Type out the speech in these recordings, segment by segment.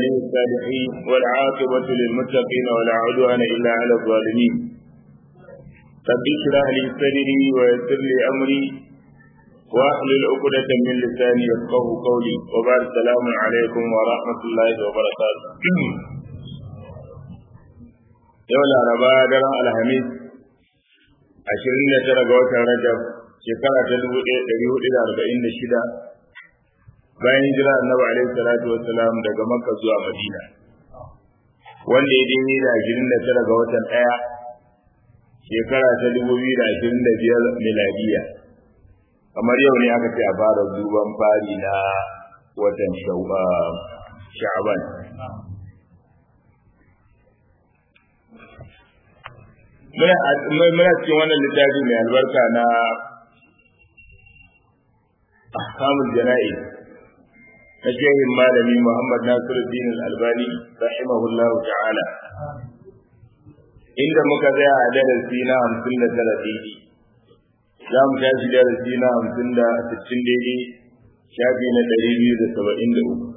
ولي الصالحين والعاقبة للمتقين ولا عدوان إلا على الظالمين رب اشرح لي صدري ويسر لي أمري واحلل عقدة من لساني يفقه قولي وبعد السلام عليكم ورحمة الله وبركاته yau laraba daren alhamis ashirin da tara ga watan rajab shekara ta dubu ɗaya ɗari hudu da arba'in da shida bayan hijira annabi alaihi salatu wassalam daga makka zuwa madina wanda ya daidai da ashirin da tara ga watan ɗaya shekara ta dubu biyu da ashirin da biyar miladiya kamar yau ne aka ce a fara duban fari na watan sha'aban muna cikin wannan littafi mai albarka na ahkamul jana'i na shehin malami Muhammad Nasiruddin Al-Albani rahimahullahu ta'ala inda muka tsaya a darasi na hamsin da tara daidai za mu tashi darasi na hamsin da sittin daidai shafi na ɗari biyu da saba'in da uku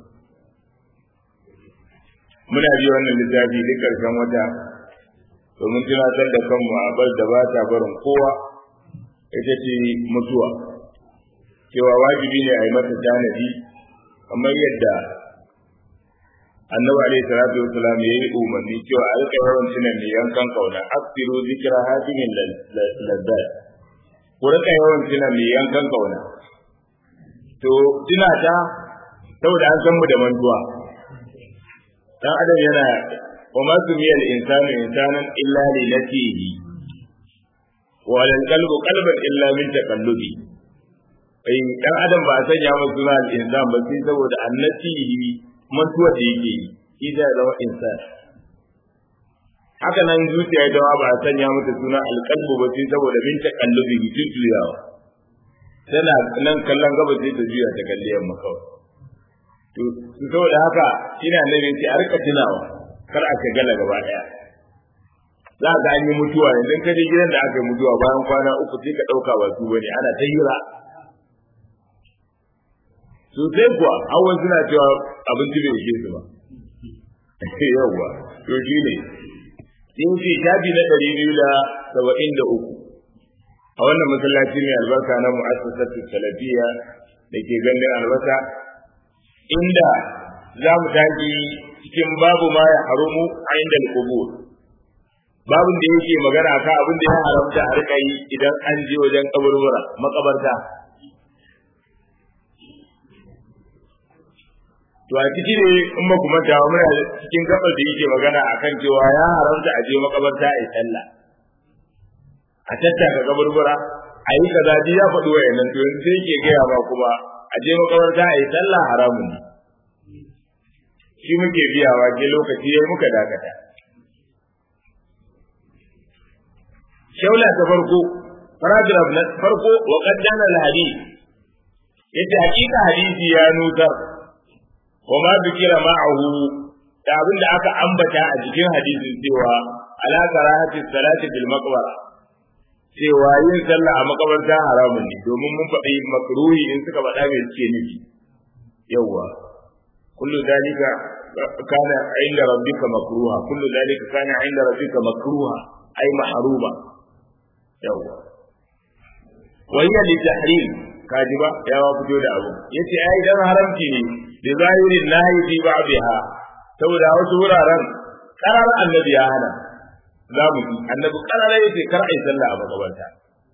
muna bi wannan littafi duk ƙarshen wata domin tunatar da kanmu a bar da ba ta barin kowa ita ce mutuwa cewa wajibi ne a yi mata tanadi kamar yadda annabi alaihi salatu wasalam ya yi umarni cewa a rika yawan tunan ne yankan kauna aksiru zikira hatimin lazzat ku rika yawan tunan ne yankan kauna to tuna ta saboda an san mu da mantuwa dan adam yana وما سمي الإنسان إنسانا إلا لنفسه ولا القلب قلبا إلا من تقلبه ai dan adam ba a sanya masa suna al-insan ba sai saboda annatihi mantuwa da yake yi shi zai zama insan haka nan zuciya ita ma ba a sanya mata suna alqalbu ba sai saboda min taqallubi jujjuyawa tana nan kallon gaba sai ta juya ta kalli yamma kawai to saboda haka ina nan sai a rika tunawa kar a shagala gaba daya za ka an yi mutuwa idan ka je gidan da aka yi mutuwa bayan kwana uku sai ka dauka ba su bane ana ta hira sosai kuwa hawan suna cewa abinci bai ishe su ba yawwa to shi ne in ce shafi na ɗari biyu da saba'in da uku a wannan masallaci mai albarka na mu'assasatu salafiya da ke gandun albasa inda za mu tashi cikin babu ma ya harumu a inda al-qubur babin da yake magana akan abin da ya haramta a rika yi idan an je wajen kaburbura makabarta to a ciki ne in ba kuma ta muna cikin gabar da yake magana akan cewa ya haramta a je makabarta a yi sallah a tattaka kaburbura a yi kaza ya faɗi wayannan to yanzu sai yake gaya ma kuma a je makabarta a yi sallah haramun ne shi muke biyawa ke lokaci ya muka dakata. Shaula ta farko, paragraph na farko wa qaddana al-hadith yace hakika hadisi ya nutar wa ma bikira ma'ahu da abin da aka ambata a cikin hadisin cewa ala karahati salati bil maqbara cewa yin sallah a makabarta haramun ne domin mun faɗi makruhi in suka faɗa mai suke nufi yawwa kullu dalika kana inda rabbika makruha kullu dalika kana inda rabbika makruha ay mahruba yawa wa hiya li tahrim kajiba ya wa fito da abu yace ai dan haramci ne bi zahirin nahi fi ba'dha saboda wasu wuraren karar annabi ya hana za mu ji annabi karar yace kar ai sallah a makabarta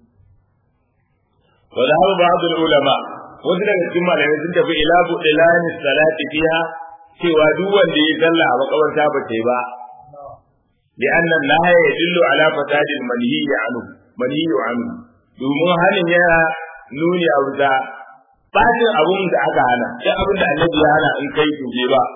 wa da ba'd ulama wasu daga cikin malamai sun tafi ila buɗilani salati fiha cewa duk wanda ya zalla a makabarta ba ta yi ba bi anna nahaya yadullu ala fasadi manhi anhu manhi anhu domin hanin yana nuni a wuta bacin abun da aka hana duk abin da annabi ya hana in kai to je ba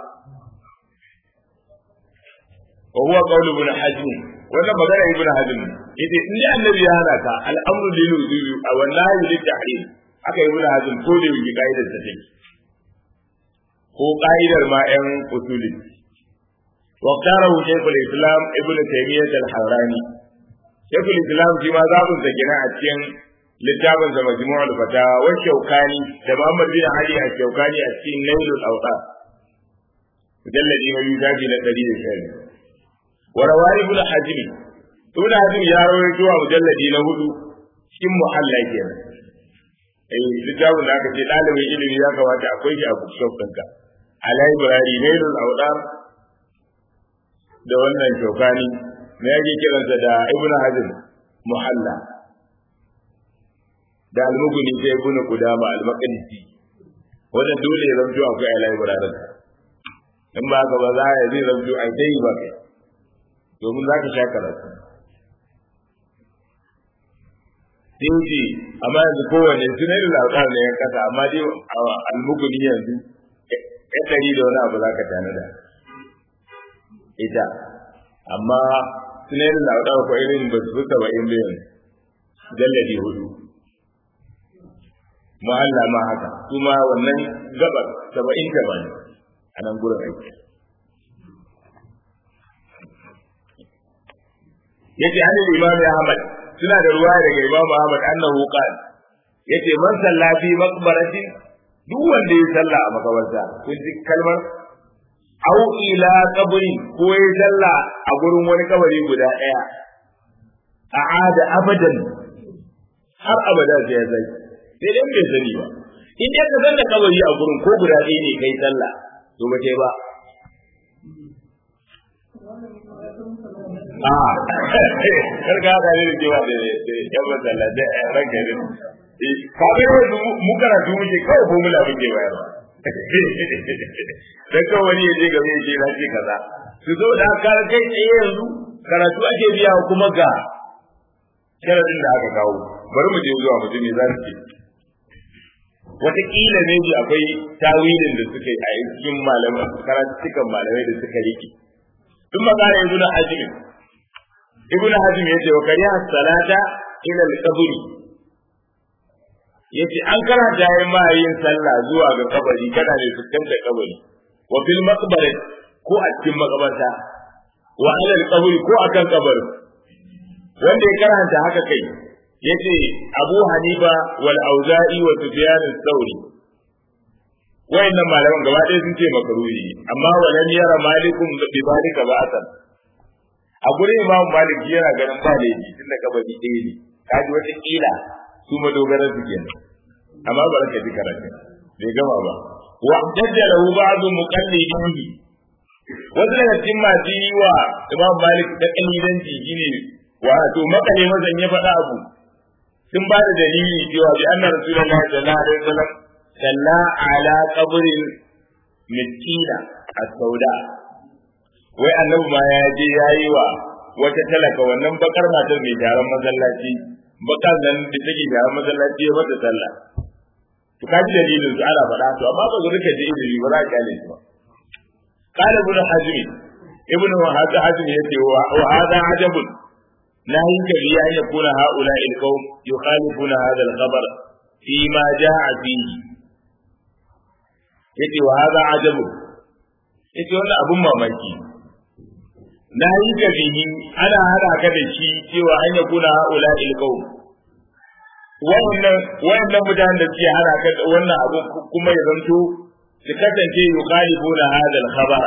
wa huwa qawlu ibn hazm wannan magana ibn hazm yace in dai annabi ya hana ka al'amru lil wujubi aw nahi lil tahrim aka yi ibn hazm ko da yi kaidar ta take ko ka'idar ma ‘yan usuli. Waktarahu Shekul Islam Ibn Taymiyyah al-Harrani. Shekul Islam shi ma zaɓin sa gina a cikin littafin sa Majmu'ul Fatawa wa Shaukani da Muhammad bin Ali a Shaukani a cikin Nailul Awtar. mujalladi na biyu zafi na ɗari da sha wa rawari ibn hajim ibn hajim ya rawaito a mujalladi na hudu cikin muhalla kenan eh littafin da aka ce ɗalibin ilimi ya kamata akwai shi a bookshop ɗinka a library nailul awdar da wannan shokani me yake kiransa da ibn hajim muhalla da almuguni sai ibn qudama al-maqdisi wannan dole ya zanto akwai a library in ba ka ba za ya zai zanto a dai ba kai domin za ka sha karatu dinki amma yanzu kowane su ne lauɗar ne ya kasa amma dai almuguni yanzu ya ɗari da wani abu za ka tanada ita amma su ne lauɗar ko irin ba su fi saba'in da yanzu jalladi hudu mahalla ma haka kuma wannan gabar saba'in da ba ne a nan gurin aiki yace an imam Ahmad suna da ruwa daga Imam Ahmad annahu qala yace man salla fi maqbarati duk wanda ya salla a makabarta kun ji kalmar au ila qabri ko ya salla a gurin wani kabari guda daya a'ada abadan har abada sai ya zai sai dai bai sani ba in dai ka san da kabari a gurin ko guda ɗaya ne kai sallah to ba kai ba a karka haka ne da kewa da yan matsala da ranka ne kafin yanzu mu karatu muke kawai formula muke bayarwa dan kawai wani ya je game ya ce na ce kaza su zo da aka kai tsaye yanzu karatu ake biya kuma ga sharadin da aka kawo bari mu je zuwa mutum ne za su ce wataƙila ne ji akwai tawilin da suka yi a cikin malamai karatukan malamai da suka rike ثم قال ابن حزم ابن حزم yace wa kariya salata ila al-qabr yace an karanta yayin ma yin sallah zuwa ga kabari kana ne fuskantar kabari wa fil maqbara ko a cikin makabarta wa ala al-qabr ko akan kabari wanda ya karanta haka kai yace Abu Hanifa wal Auza'i wa Sufyan al-Thawri wayannan malaman gaba ɗaya sun ce makaruhi amma walan yara malikum bi zalika ba'san a gurin imam malik yana ganin ba da yi tunda kabari ɗaya ne kaji wata kila su madogaran su kenan amma ba ka ji karatu bai gama ba wa dajjalahu ba'du muqallidin wasu daga cikin masu yi wa imam malik da kalidanci shine wato makale mazan ya faɗa abu sun ba da dalili cewa bi anna rasulullahi sallallahu alaihi wasallam salla ala qabrin miskina as-sauda wai annabi ma ya je yayi wa wata talaka wannan bakar matar mai taron masallaci bakar nan da take taron masallaci ya mata sallah to kaji dalilin su ana faɗa to amma ba zurka je ilimi ba za ka kyale su ba قال ابن حزم ابن هذا حزم يتي وهذا عجب لا ينكر أن يكون هؤلاء القوم يخالفون هذا الخبر فيما جاء فيه yace wa hada ajabu yace wannan abun mamaki na yi ka bihi ana hada ka da shi cewa an yakuna haula ilqaum wannan wannan mutanen da suke hada ka wannan abu kuma ya zanto su kasance yukhalifuna hada al-khabara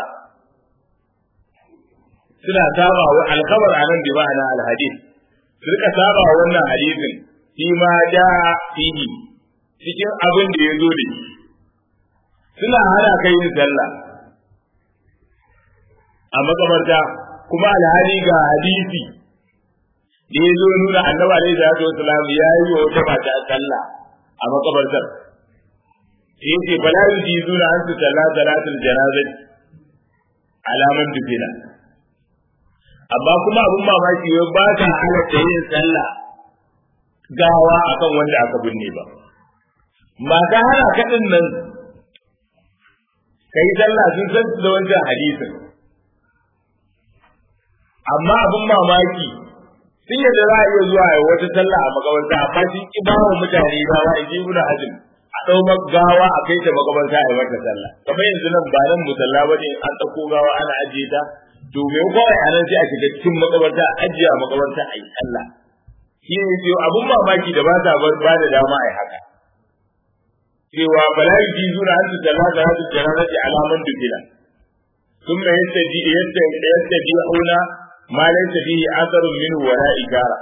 suna saba wa al-khabar anan bi ma'ana al-hadith su rika saba wannan hadisin shi ma ja fihi cikin abin da ya zo da shi suna hana kai yin sallah a makamarta kuma alhali ga hadisi da ya zo nuna annabi alaihi salatu wasalam ya yi wa wata mata sallah a makabartar sai yace fala yujizuna an su salla salatul janazati alaman dukina amma kuma abun mamaki wai ba ta halatta yin sallah gawa akan wanda aka binne ba mata hana kaɗin nan kai sallah sun san da wancan hadisin amma abin mamaki sun yadda za a iya zuwa a wata sallah a makabarta amma sun ki ba wa mutane gawa in ji ibnu hazm a ɗau gawa a kai ta makabarta a yi mata sallah kamar yanzu nan ba nan musalla ba ne an ɗauko gawa ana ajiye ta to me kawai a nan sai a shiga cikin makabarta a ajiye a makabarta a yi sallah shi ne ce abin mamaki da ba ta ba da dama a yi haka cewa bala yi zura an su sallah da hadu janazati alaman dukila ثم يتبعون ما ليس فيه أثر منه ولا إشارة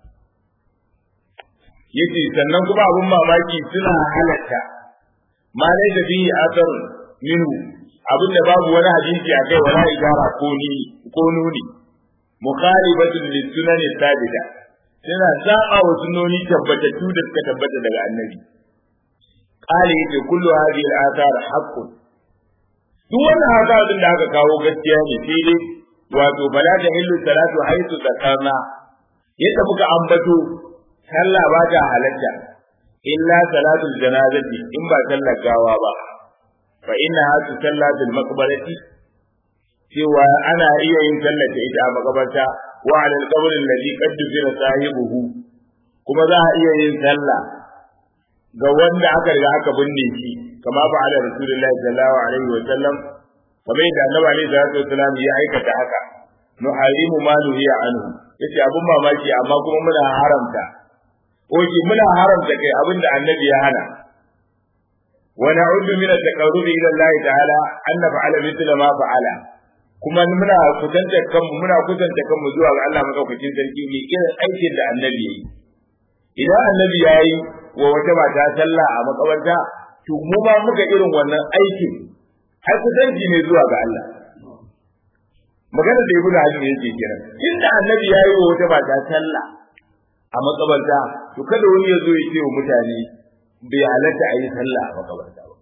yace sannan kuma abun mamaki suna halatta ma dai da bihi asar minhu abin da babu wani hadisi a kai wala igara ko ni ko nuni mukhalibatun lisunan sabita suna saba wa sunnoni tabbatattu da suka tabbata daga annabi qali yace kullu hadhihi al-athar haqqun duk wannan hadisin da aka kawo gaskiya ne sai dai wato bala da hillu salatu haythu zakarna yadda muka ambato sallah ba ta halatta illa salatul janazati in ba sallar gawa ba fa inna hatu sallatul maqbarati cewa ana iya yin sallar ta ita a makabarta wa ala al-qabr alladhi qad dufira sahibuhu kuma za a iya yin sallah ga wanda aka riga aka binne shi kama ba ala rasulullahi sallallahu alaihi wa sallam kamar yadda annabi alaihi salatu wasallam ya aikata haka nuharimu ma nuhiya anhu yace abun mamaki amma kuma muna haramta oke muna haramta kai abin da annabi ya hana wa na'uddu min at-taqarrubi ila Allah ta'ala an naf'ala mithla ma fa'ala kuma muna kusanta kanmu muna kusanta kanmu zuwa ga Allah madaukakin sarki mai irin aikin da annabi yayi idan annabi yayi wa wata mata sallah a makabarta to mu ma muka irin wannan aikin har kusanci ne zuwa ga Allah magana da ibnu hazm yake kiran inda annabi yayi wa wata mata sallah a makabarta to kada wani ya zo ya ce wa mutane bai halatta a yi sallah a makabarta ba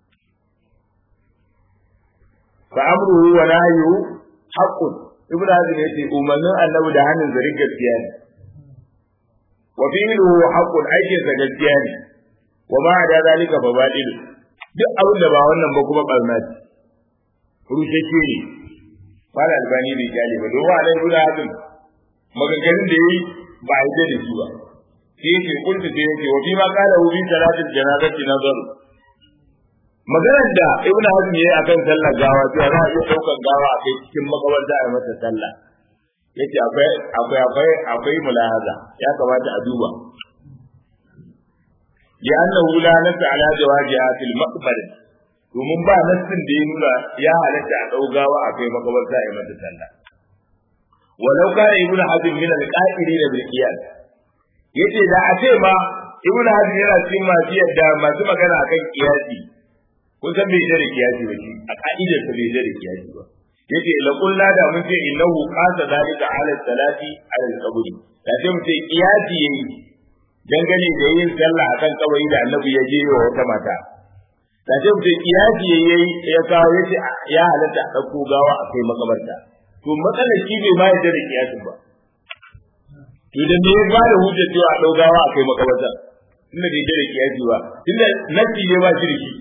fa amruhu wa nahyuhu haqqun ibnu hazm yace umarnin annabi da hannun zari gaskiya ne wa fi'luhu haqqun aikin sa gaskiya ne wa ma da zalika fa batil duk abin da ba wannan ba kuma barna ce rushashe ne fara albani bai kyale ba don wa alai ibnu hazm maganganun da yayi ba a yi da shi ba sai yake kunta sai yake wa fi ma qala hu bi salatil janazati nazar maganar da ibnu hazm yayi akan sallar gawa cewa za a iya daukar gawa a kai cikin makabarta a mata sallah yace akwai akwai akwai akwai mulahaza ya kamata a duba لأنه لا نس على جوازها في المقبرة domin ba nassin da ya nuna ya halatta a ɗau gawa a kai makabarta a mata sallah walau kana ibn hazm min al-qa'irin bil qiyas yace da a ce ma ibn hazm yana cikin masu yadda masu magana akan qiyasi kun san bai da qiyasi ba shi a ka'idar sa bai da qiyasi ba yace la kullu da mun ce innahu qasa dalika ala salati ala al-qabri da sai mun ce qiyasi yayi dangane da yin sallah akan kabari da annabi ya je wa wata mata da sai mun ce qiyasi yayi ya kawo yace ya halatta a dauko gawa a kai makabarta to matsalar shi bai ma yadda da kiyasin ba to da me ya ba da hujjar cewa a daugawa a kai makabarta tunda bai yadda da kiyasi ba tunda nafi ne ba shi da shi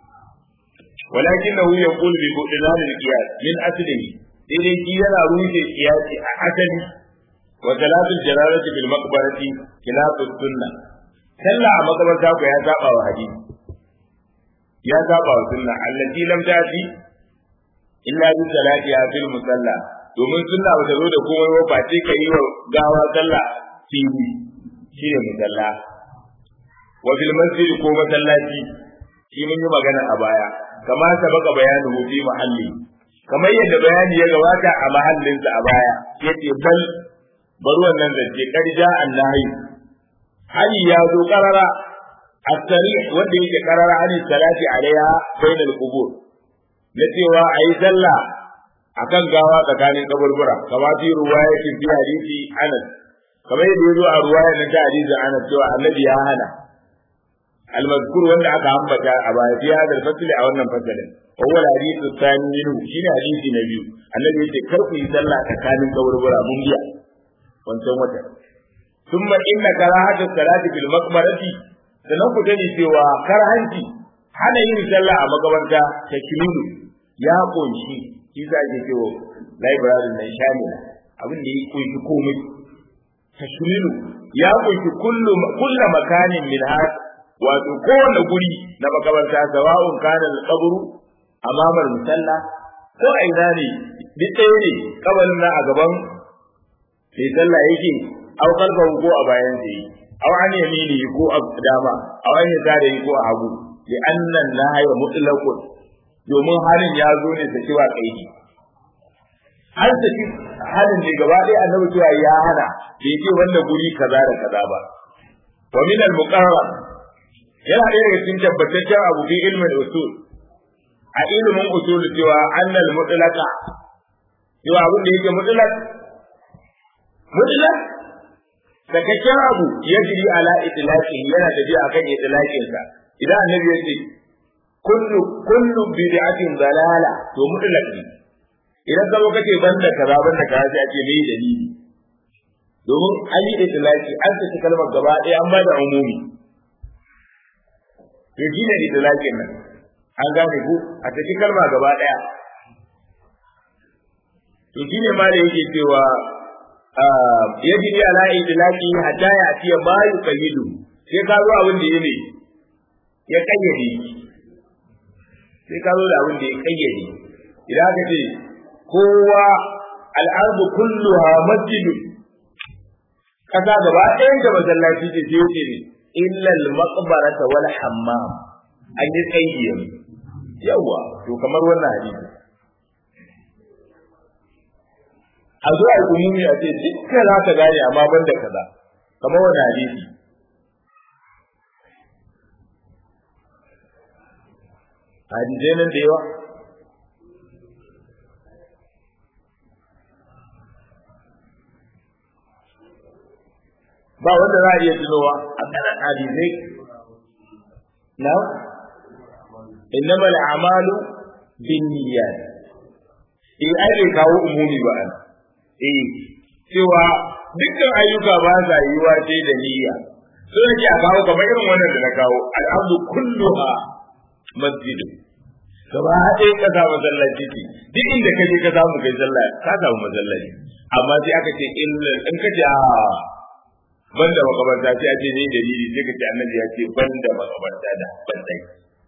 ولكنه يقول ببطلان القياس من أصله إذن كيانا روح القياس أحسن وثلاث الجلالة بالمقبرة خلاف السنة سلا مقبرة يا ساقا وحديث يا ساقا وسنة التي لم تأتي illa bi salatiha fil musalla domin sunna ba ta zo da komai ba face ka yi wa gawa sallah fili shine musalla wa fil masjid ko masallaci shi mun yi magana a baya kama ta baka bayanu fi mahalli kamar yadda bayani ya gabata a mahallinsa a baya yace bal bar wannan zance karja annahi hali ya zo karara as-sarih wanda yake karara an salati alaiha bainal qubur na cewa a yi sallah a kan gawa tsakanin kaburbura kama fi ruwaya fi fi hadisi anas kamar yadda ya zo a ruwaya na ta hadisi anas cewa annabi ya hana almazkur wanda aka ambata a baya fi hadal fasli a wannan fasalin awwal hadisi tsani minhu shine hadisi na biyu annabi yace kar ku yi sallah tsakanin kaburbura mun biya wancan wata thumma inna karahatu salati fil maqbarati sanan ku dani cewa karhanci hana yin sallah a makabarta ta kililu ya kunshi shi za ke cewa library mai shamila abin da ya kunshi komai tashmilu ya kunshi kullu kullu makanin min had wato kowane guri na makabarta sawa'un kana al-qabru amama musalla ko a ina ne duk ɗaya ne kabarin na a gaban mai sallah yake au kalfahu ko a bayan sa yi au an yamini ko a dama au an yasari ko a hagu li annan nahaya mutlaqun domin harin ya zo ne da cewa kaidi an tafi halin ne gaba ɗaya annabi cewa ya hana bai ce wanda guri kaza da kaza ba wa min al muqarrar yana ɗaya daga cikin tabbataccen abu fi ilmin usul a ilimin usul cewa annal mutlaqa cewa abin da yake mutlaq mutlaq sakakken abu ya jiri ala itlaqi yana tafiya akan itlaqin sa idan annabi ya ce kullu kullu bid'atin dalala to mutlaq ne idan ka zo kace banda kaza banda kaza sai a ce me dalili domin an yi itlaqi an ta kalmar gaba ɗaya an ba da umumi to shi ne itlaqin nan an gane ku a tafi kalma gaba ɗaya to shi ne ma da yake cewa yajri ala itlaqi hatta ya atiya ma yuqayyidu sai ka zo abin da yake ya kayyade sai ka zo da abin da ya kayyade idan aka ce kowa al'ardu kulluha masjidu kasa gaba ɗayan da masallaci ce sai yace ne illa al-maqbarata wal hammam an yi kayyade yawa to kamar wannan hadisi a zuwa umumi a ce dukkan za ka gane amma ban da kaza kamar wani hadisi hadisai nan da yawa ba wanda za a iya tunowa a kanan hadisai na innamal a'malu bin niyyat in ai kawo umumi ba an eh cewa dukkan ayyuka ba sa yiwa sai da niyya so yake a kawo kamar irin wannan da na kawo al'abdu kulluha masjid gaba ɗaya ka samu masallaci ce duk inda ka je ka samu kai sallah ka samu masallaci amma sai aka ce illa in ka ce a banda makabarta sai a ce ne dalili sai ka ce annabi ya ce banda makabarta da bandai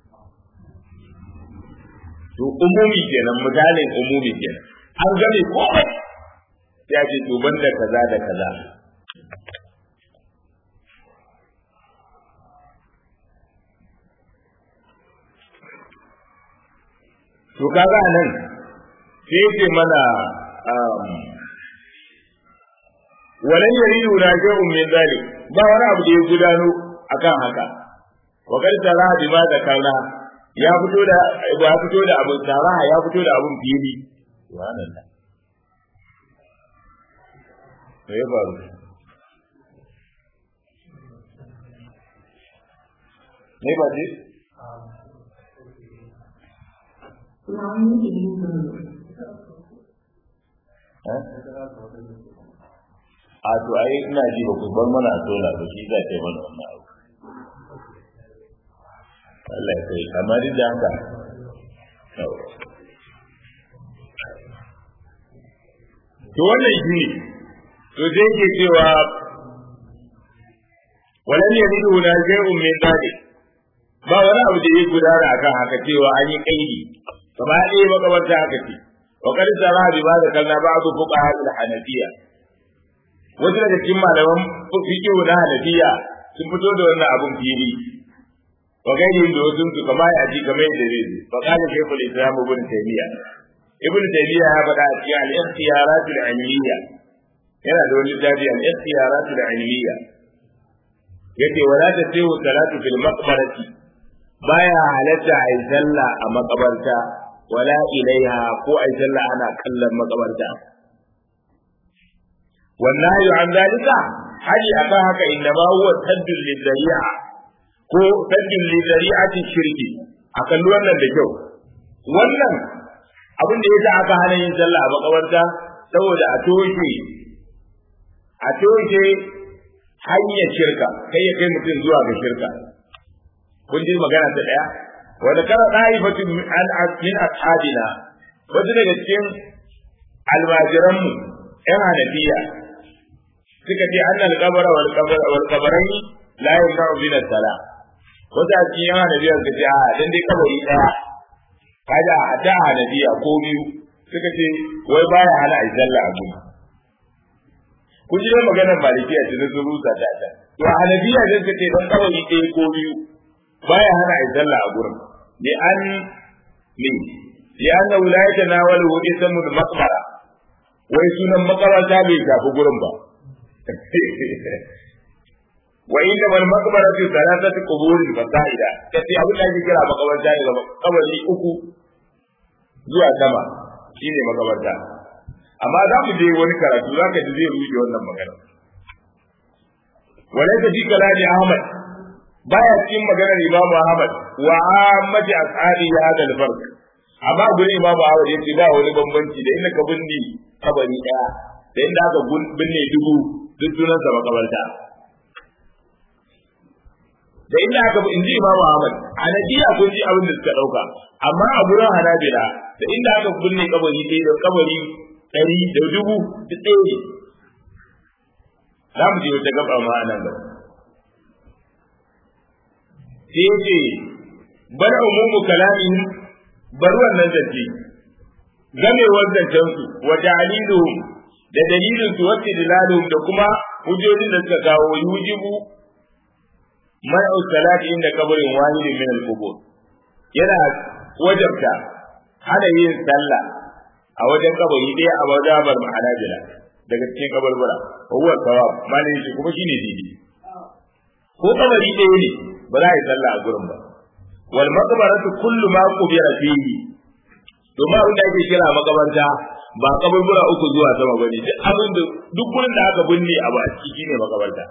to umumi kenan misalin umumi kenan an game komai ya ce to banda kaza da kaza to kaga nan sai ce mana walan yaridu raji'un min zalik ba wani abu da ya gudano akan haka wa kar tara bi ma da kana ya fito da ya fito da abun taraha ya fito da abun fili subhanallah me ya faru ne ba ce a to ai ina ji ba ku bar mana sola ba shi za ta yi mana wannan abu Allah ya kai amma duk da haka to wannan shi ne to sai ke cewa walan yalidu la shay'un min dhalik ba wani abu da ya gudana akan haka cewa an yi kaidi gaba ɗaya makabarta haka ce wa qad sara bi ba da kalla ba'du fuqaha al-hanafiyya wasu daga cikin malaman fiqh na hanafiya sun fito da wannan abun fili wa gairi da wasu su kama ya ji kamar yadda zai zo fa kana shaykhul islam ibn taymiya ibn taymiya ya faɗa a cikin al-ikhtiyarat al-ilmiyya yana da wani jabi al-ikhtiyarat al-ilmiyya yace wala tasihu salatu fil maqbarati baya halatta a yi sallah a makabarta wala ilaiha ko a yi sallah ana kallon makabarta wannan an zalika haji akan haka inna ma huwa saddul lidari'a ko saddul lidari'ati shirki a kalli wannan da kyau wannan abin da yasa aka hana yin sallah a makabarta saboda a toshe a toshe hanyar shirka kai ya kai mutum zuwa ga shirka kun ji magana ta daya wanda kana da'ifatu min min ashabina wasu daga cikin almajiranmu yan hanafiya suka ce annal qabra wal qabra wal qabrani la yamna'u min as-salah wasu a cikin yan hanafiya suka ce a dan dai kabari daya kaga a da hanafiya ko biyu suka ce wai baya hana a sallah a gudu kun ji maganar malikiya ce na sun rusa ta ta to a hanafiya ne suka ce dan kabari ɗaya ko biyu baya hana a sallah a gurin li an ne li anna wilayata na wal wudi samul maqbara wai sunan makabarta bai shafi gurin ba wa inda wal maqbaratu thalathatu quburin fasaida kace abin da ake kira makabarta ne ga kabari uku zuwa sama shine makabarta amma za mu je wani karatu za ka ji zai rushe wannan magana walaysa fi kalami ahmad baya cikin maganar imamu ahmad wa ammati ashabi hada al-farq amma gurin imamu ahmad yace ba wani bambanci da inda ka binne kabari daya da inda aka binne dubu duk sunansa makabarta da inda aka in ji imamu ahmad hanafiya kun ji abin da suka dauka amma a gurin hanabila da inda aka binne kabari ɗaya da kabari ɗari da dubu duk ɗaya ne za mu je wata gaba ma nan gaba sai ya ce bar umumu kalamin bar wannan zance gamewar zancen su wa ta'liluhum da dalilin su wacce dilaluhum da kuma hujjojin da suka kawo yujibu man'u salati inda kabarin wahidin min al-qubur yana wajabta hana yin sallah a wajen kabari ɗaya a wajabar ma'anajila daga cikin kabarbura huwa sawab malin shi kuma shine didi ko kabari ɗaya ne ba za a yi sallah a gurin ba wal maqbaratu kullu ma qubira fihi domin abin da ake kira makabarta ba kaburbura uku zuwa sama bane duk abin da duk gurin da aka binne abu a ciki ne makabarta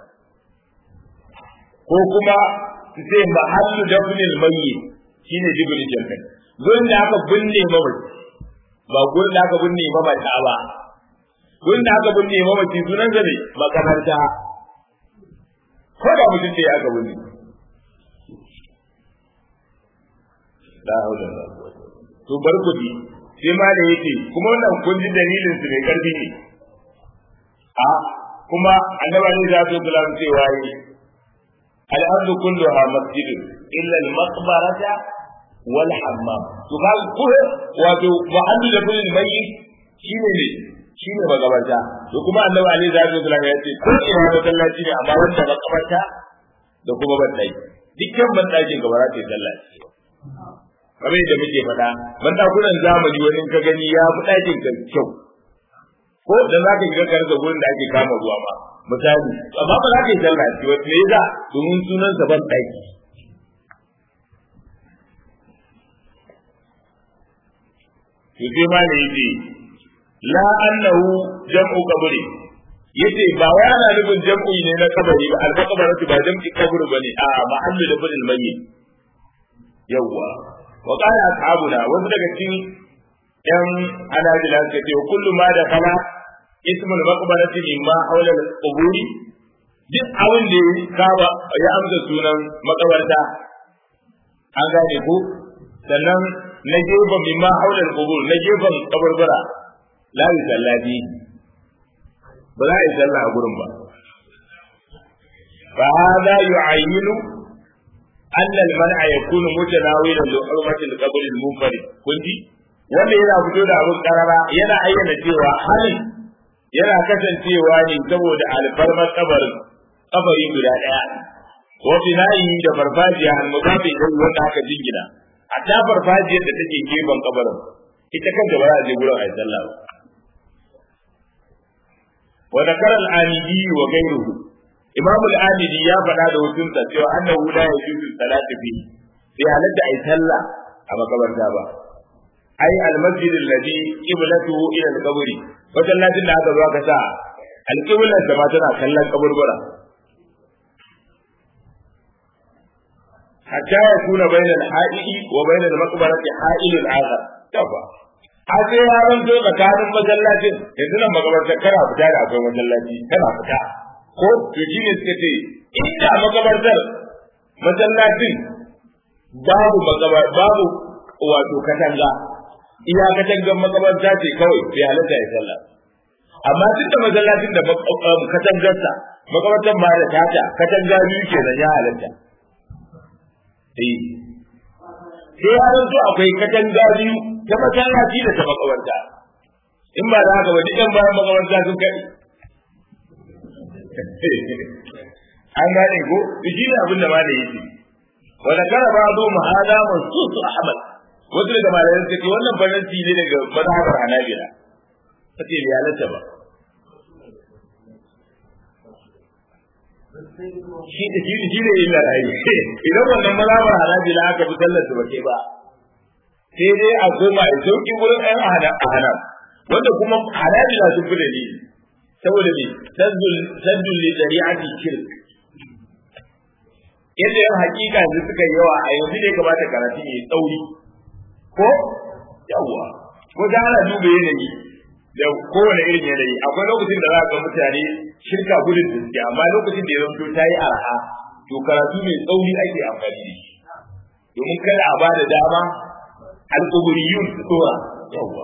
ko kuma su ce mahallu dafnil mayyit shine jibril jannan gurin da aka binne mamaci ba gurin da aka binne mamata ba gurin da aka binne mamaci sunan sa ne makabarta ko da mutum ce aka binne la haula wala quwwata to bar kudi sai ma da yake kuma wannan kun ji dalilin su mai karfi ne a kuma annabi ne za su kula cewa yi al-ardu kulluha masjidun illa al-maqbarata wal hammam to ka ku wato muhallu da kullun mayyit shine ne shine magabarta to kuma annabi ne za su kula ya ce ko ina masallaci ne amma wanda makabarta da kuma ban dai dukkan ban dakin gaba za ta yi sallah kamar yadda muke faɗa ban dakunan zamani wani ka gani ya fi ɗakin ka kyau ko da za ka shiga karka gurin da ake kama ruwa ma misali amma ba za ka yi sallah ci wata me yasa domin sunan sa ban ɗaki to sai ma ne yace la annahu jam'u qabri yace ba wai ana nufin jam'u ne na kabari ba al-maqbaratu ba jam'i kabri bane a mahallu da bil mayyit yawwa wa qala ashabuna wasu daga cikin yan anajila suka ce kullu ma da kala ismul maqbarati mimma hawla al-quburi duk abin da ya saba ya amsa sunan makabarta an gane ko sannan na gefen mimma hawla al-qubur na gefen kabarbara la yusallati ba za a yi sallah a gurin ba fa hada yu'ayyinu أن المنع يكون متناولا لحرمة القبر المنفرد كنتي wanda yana fito da abin karara yana ayyana cewa halin yana kasancewa ne saboda alfarmar kabarin kabari guda daya wa binayi da farfajiya al mudafi da wanda aka jingina hatta farfajiyar da take gefen kabarin ita kanta ba za a je gurin ayi sallah ba wa zakara al-amidi wa ghayruhu Imam al-Amidi ya faɗa da hukunta cewa annahu la yajuzu salatu fi sai halatta ai sallah a makabarta ba ai al-masjid alladhi qiblatuhu ila al-qabri masallacin da aka zo aka sa al-qiblar da ma tana kallon kaburbura hatta ya kuna bainal haidi wa bainal maqbarati haidul akhar tafa har sai ya ranto tsakanin masallacin yanzu nan makabarta kana fita da akwai masallaci kana fita ko to shi ne suka ce inda makabartar masallacin babu makabar babu wato katanga iya katangan makabarta ce kawai sai halatta ya sallah amma duk da masallacin da katangarsa makabartar ma da tata katanga biyu ke da ya halatta eh sai ya zanto akwai katanga biyu ta masallaci da ta makabarta in ba da haka ba duk yan bayan makabarta sun kai an gane ko shi ne abin da ma da yake wa da kara ba zo mu hada mansusu ahmad wasu daga malayan suka ce wannan faransi ne daga mazhabar hanabila kace bai halatta ba shi da shi shi ne illa ai idan wannan mazhabar hanabila aka bi sallar su bace ba sai dai a koma a sauki wurin ɗan ahanam wanda kuma hanabila sun fi dalili saboda me saddul saddul li shari'ati shirk yadda yan hakika yanzu suka yi yawa a yanzu ne kamata karatu ne tsauri ko yawwa ko da ana duba yanayi da kowane irin yanayi akwai lokacin da za ga mutane shirka gudun gaske amma lokacin da ya zanto ta yi arha to karatu mai tsauri ake amfani da shi domin kada a bada dama alƙuburiyun su tsora yawwa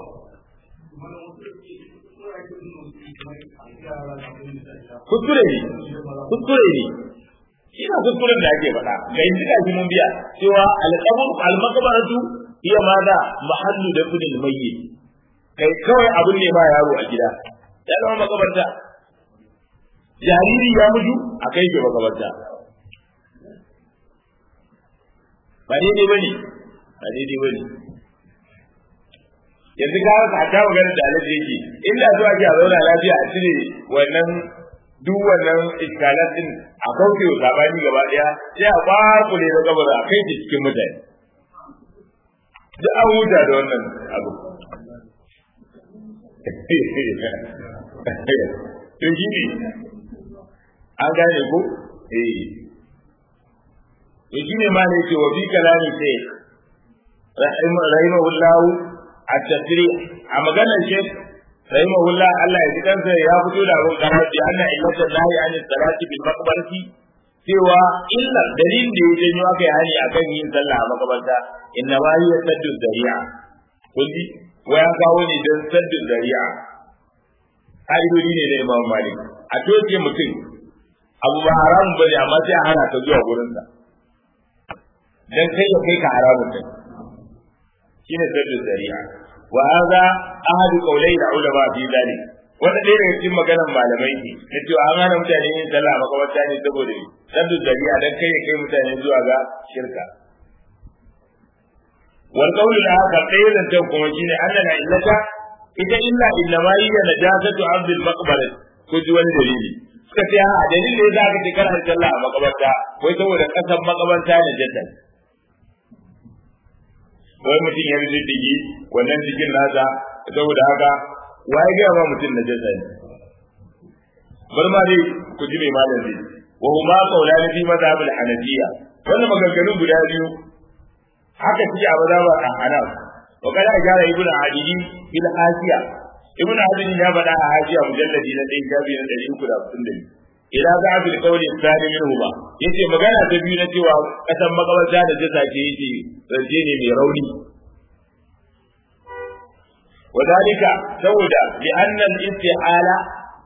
kuskure ne kuskure ne ina kuskuren da ake faɗa ga yanzu ga shi mun biya cewa alƙabur almakabaratu iya ma da mahallu da kudin mayyit kai kawai abun ne ba yaro a gida ya zama makabarta jariri ya mutu a kai ke makabarta ba daidai bane ba daidai bane yanzu ka haka ta magana da alaji yake inda zuwa ke a zauna lafiya a cire wannan duk wannan iskalat din a kauce wa sabani gaba daya sai a kwakule da kabar a kai cikin mutane duk an huta da wannan abu to shi ne an gane ko eh to shi ne ma ne ce wa fi kalami sai rahimahullahu at-tasrih a maganar shek rahimahullah Allah ya ji kansa ya fito da abin karar da anna illatan lahi an salati bil maqbarati cewa illa dalilin da ya janyo aka yi hani akan yin sallah a makabarta inna ma hiya saddu zari'a kulli wa ya kawo ne don saddu zari'a ƙa'idodi ne na Imam Malik a toke mutum abu ba haramun ba ne amma sai a hana ka zuwa gurinsa dan kai ya kai ka haramun kai shine saddu zari'a wa hadha ahadu qawlai da ulama fi dalik wanda ɗaya daga cikin maganar malamai ne na cewa an hana mutane yin sallah a makabarta ne saboda ne saddu zari'a dan kai ya kai mutane zuwa ga shirka wal qawlu al-akhar ɗaya zancen kuma shine annana illata ita illa inna ma hiya najasatu abdul maqbarat ko ji wani dalili suka ce a dalili ne za ka ce kana sallah a makabarta wai saboda kasan makabarta ne jata wai mutum ya rije digi wannan cikin nasa saboda haka waye ga ma mutum na jata ne bar ma dai ku ji mai malam zai wa huma qawlani fi madhhab al-hanafiyya wannan maganganu guda biyu haka suke a mazhabar al-hanaf wa kada ajara ibnu adili bil hasiya ibnu adili ya faɗa a hasiya mujalladi na ɗaya shafi na ɗari uku da hamsin da biyu ila za a bil qawli tsani minhu ba yace magana ta biyu na cewa kasan makabarta da jasa ce yace zance ne mai rauni wadalika saboda bi annal istihala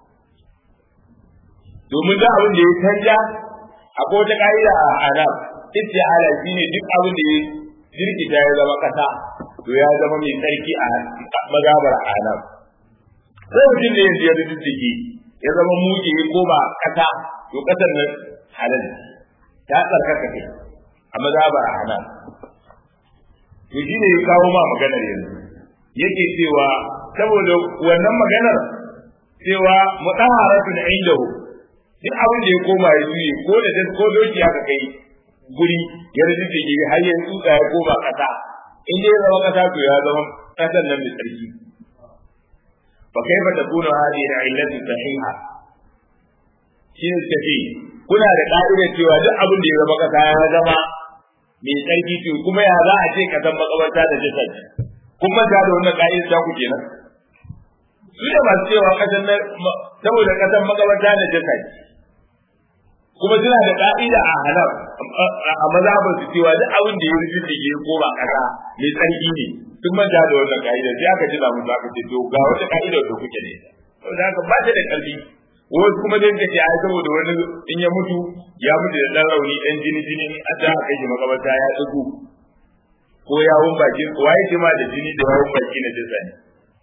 domin da abin da ya canja akwai wata ka'ida a anam istihala shine duk abin da ya jirkita ya zama kasa to ya zama mai tsarki a magabar anam ko mutum ne yanzu ya rijistiki ya zama muke ya koma kasa to kasar nan halal ta tsarkaka kai a magabar anam to shi ne ya kawo ma maganar yanzu yake cewa saboda wannan maganar cewa mutaharatu da indahu duk abin da ya koma ya juye ko da ko doki aka kai guri ya rijistiki har ya tsutsa ya koma kasa in dai zama kasa to ya zama kasan nan mai tsarki fa kaifa takunu hadhihi al-illatu sahiha shi ne tafi kuna da ka'ida cewa duk abin da ya zama kasa ya zama mai tsarki to kuma ya za a ce kasan makabarta da jasad kun manta da wannan ka'ida ta ku kenan su da masu cewa kasan nan saboda kasan makabarta da jasad kuma suna da ka'ida a halal a mazhabar su cewa duk abin da ya rufe da ke ko ba kasa mai tsarki ne duk manta da wannan ka'ida sai aka jira musu aka ce to ga wata ka'ida da kuke ne saboda haka ba ta da ƙarfi wasu kuma dai kace ai saboda wani in ya mutu ya mutu da dan rauni dan jini jini a da aka yi makabarta ya tsugu ko yawon baki waye ce ma da jini da yawon baki na jinsa ne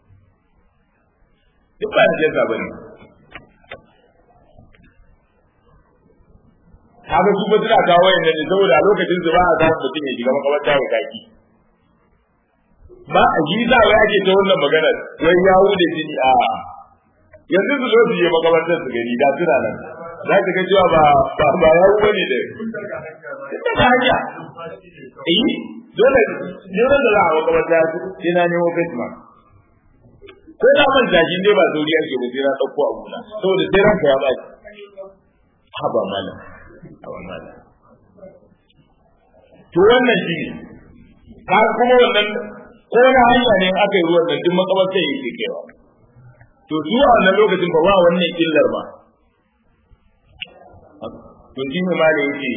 duk ba da jinsa bane haka su ba suna kawo yanda ne saboda a lokacin su ba a samu mutum ya shiga makabarta ya kaki ba a ji za wai ake ta wannan magana wai ya da jini a yanzu su zo su je makamantar su gani da suna nan za ka ga cewa ba ba ba ya wu bane da ita ba hanya eh dole dole da za a makamanta sai na nemo face mask ko da man zaji ne ba sauri ake ba sai na dauko abu na saboda sai ranka ya baki haba malam haba malam to wannan shi ne ka kuma wannan ko na hanya ne aka yi ruwan nan duk makamantar yake kewa to su a wannan lokacin ba ba wannan illar ba to shi ne ma da yake